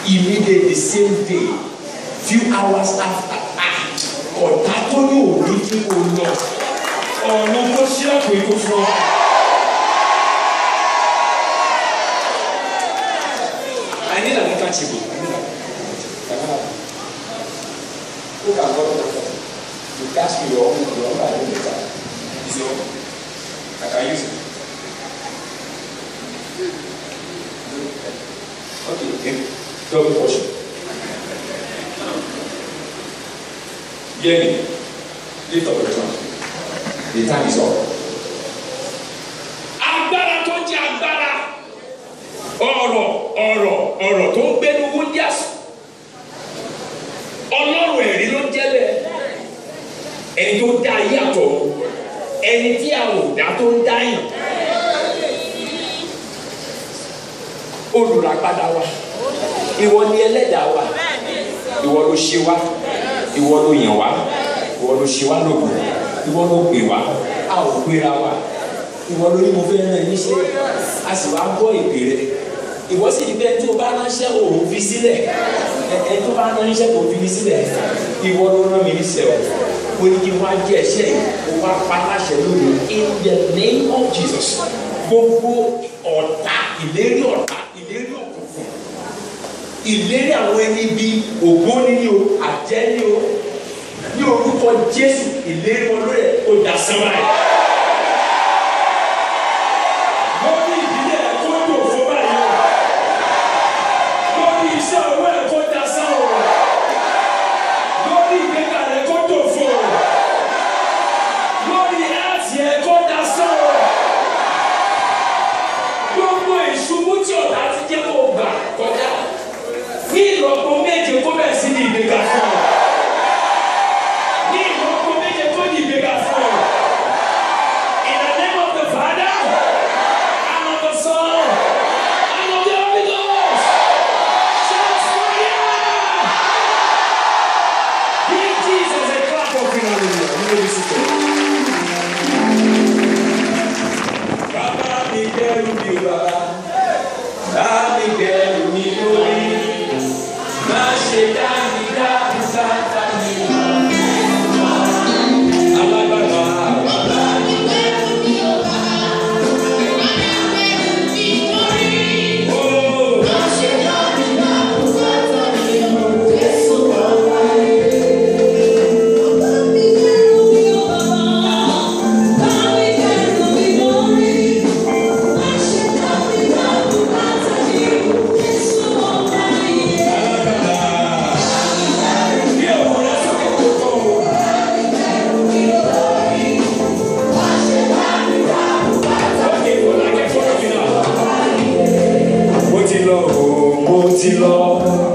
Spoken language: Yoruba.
immediately the same day few hours after ah ọ̀tá tó ní òní kí o lọ ọ̀nà tó ṣílẹ̀kùn ikú fún ọ. I need an handkerchief. I need an Who can go to the phone? You cash me your own, your own, I don't get that. It's your I can use it. Okay, okay. Double portion. Hear me. Lift up your tongue. The time is up. Agbára tó jẹ́ agbára. Ọ̀rọ̀ ọ̀rọ̀ ọ̀rọ̀ tó ń gbénu wúndíàsì. Ọlọ́run ẹ̀rí ló jẹ́ bẹ́ẹ̀. Ẹni tó dá ayé àtọ̀. Ẹni tí a ò dá tó ń dáyàn. Olùràpadà wa. Ìwọ ni ẹlẹ́dàá wa. Ìwọ ló ṣe wá. Ìwọ ló yàn wá. Ìwọ ló ṣe wá lóògùn. Ìwọ ló pè wá. A ò gbéra wa. Ìwọ ló ní mo fẹ́ rán ẹ níṣẹ́. A sì wá gbọ́ ìpè rẹ. Ìwọ sì ní bẹ́ẹ̀ tó bá ránṣẹ́ òun fi sílẹ̀. Ẹ ẹ tó bá ránṣẹ́ òun fi mi sílẹ̀. Ìwọ ló rán mi níṣẹ́ o. Mo ní kí n wá jẹ́ ẹ̀ṣẹ́ yìí. Mo wá pa láṣẹ lónìí. In the name of Jesus. Gbogbo ọ̀tá ìlérí ọ̀tá ìlérí òkùnkùn ìlérí àwọn ẹni bíi ògbóni ni o àjẹ́ ni o ní orúkọ jésù ìlérí wọn lórí ẹ̀ ó dà sánmà ẹ̀. lórí ìdílé ẹ̀ kó dò fún báyìí o lórí iṣẹ́ owó ẹ̀ kó dà sán o lórí ìgbéga rẹ̀ kó dò fún o lórí ẹ̀ẹ́tì ẹ̀ kó dà sán o gbogbo ìṣubú tí ọ̀tá ti jẹ́ kó gbà kọjá ní ìlọ́po méje kó bẹ̀ sí ní ìgbéga fún ọ. ní ìlọ́po méje kó ní ìgbéga fún ọ. In the name of the Father and of the Son and of the Holy Ghost. Shout fire! Give Jesus a clap of hallelujah. You know this is it. Bàbá mi dẹ́rù mi bàbá, bá mi dẹ́rù mi lórí, má ṣe dá mi dá mi sáta mi. Alágbára bàbá mi ó má ṣe dá mi dá mi sáta mi. Bí òun rẹ̀ sókè tó kọ́ o. Ókè kò lákẹ́ fọ́nà mi náà. Mo ti lọ o, mo ti lọ.